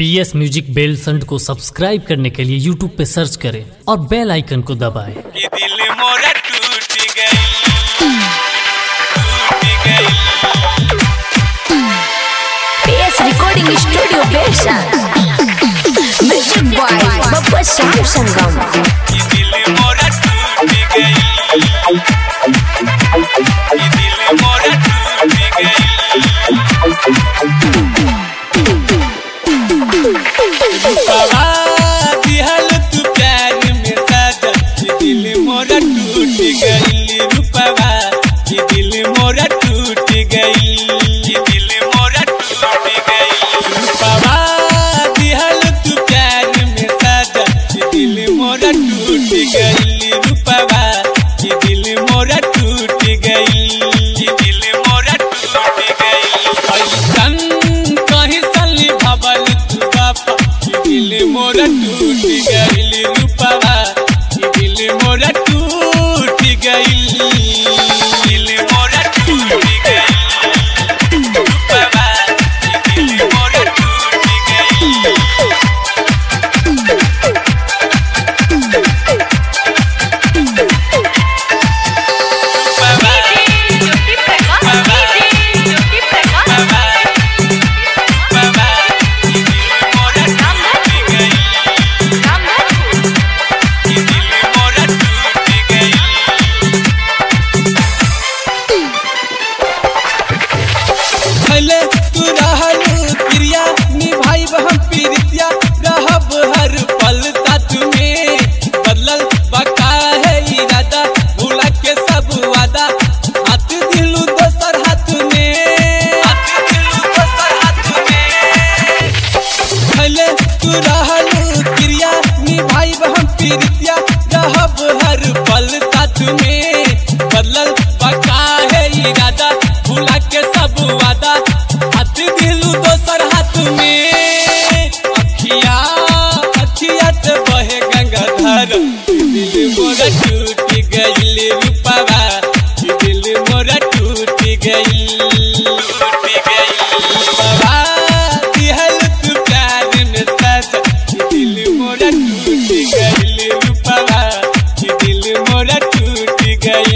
पी S music बेल संड को subscribe करने के लिए यूट्यूब पे सर्च करें और बेल आइकन को दबाएं। कि दिल मोरा टूट गई टूट गई PS Recording Studio Version. Music by Bappa Sam Sangam. कि दिल मोरा टूट गई कि दिल मोरा टूट गई बाबा दिहल तू प्यार में साजा कि दिल मोरा टूट गई रूपवा कि दिल मोरा टूट गई कि दिल मोरा टूट गई रूपवा दिहल तू प्यार में साजा कि दिल मोरा टूट गई रूपवा कि दिल मोरा टूट गई कि दिल मोरा टूट गई ऐसन कहीं सली भवल तू बापा कि दिल मोरा टूट गई रूपवा कि दिल मोरा टूट गई दिल मोरा टूट गई रूपवा कि दिल मोरा टूट गई भले तू रहल प्रिया निभाई हम प्रीतिया रहब हर पल साथ में बदलल बका है इरादा भूला के सब वादा हाथ दिलू दोसर हाथ में हाथ दिलू दोसर हाथ में भले तू रहल प्रिया निभाई हम प्रीतिया रहब हर पल साथ में बदलल बका है इरादा भूला के सब वादा हाथ दिलू दोसर हाथ में अखिया अखिया से बहे गंगाधर दिल मोरा टूट गई रूपवा दिल मोरा टूट गई टूट गई रूपवा दिहल तू प्यार में सजा दिल मोरा टूट गई रूपवा दिल मोरा टूट गई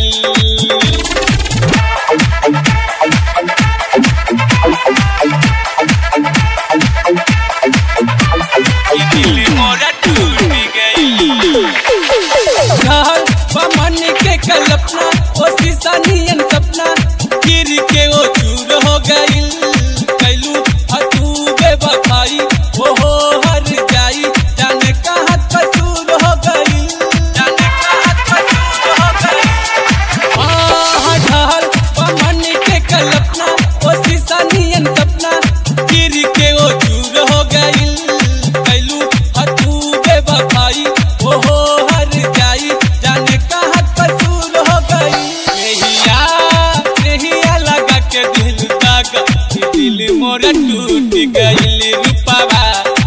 कि दिल मोरा टूट गई घर बमन के कल्पना ओ शीशा नियन सपना गिर के वो चूर हो गई कैलू अतूबे बखाई वो हो हर जाई जाने कहाँ कसूर हो गई जाने कहाँ कसूर हो गई आह ढहल बमन के कल्पना ओ शीशा नियन सपना गिर के वो चूर हो गई कैलू अतूबे बखाई वो हो हर जाई जाने कहाँ कसूर हो गई नहिया नहिया लगा के दिल दागा कि दिल मोरा टूट गई रूपवा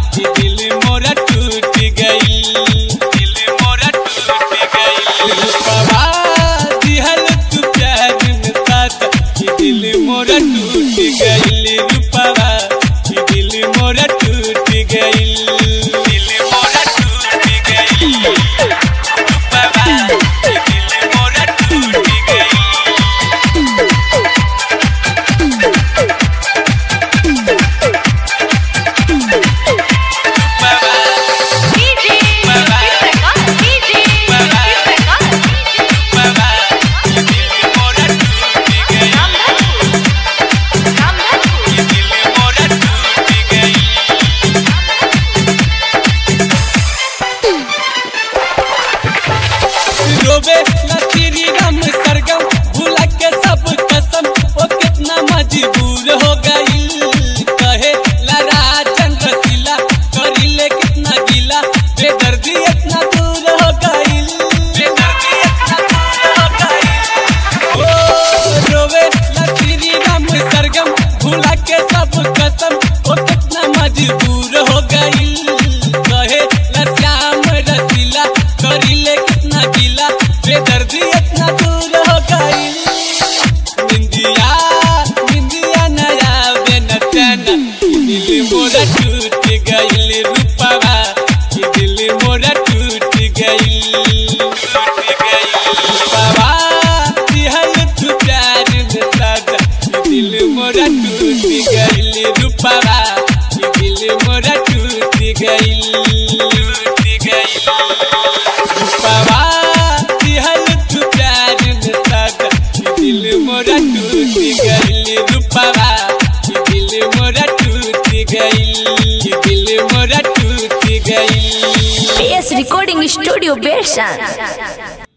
मोरा टूट गइल रूपवा कि दिल मोरा टूट गइल टूट गइल रूपवा दिहल तू प्यार में सादा कि दिल मोरा टूट गइल रूपवा कि दिल मोरा टूट गइल कि दिल मोरा टूट गइल PS Recording Studio Version.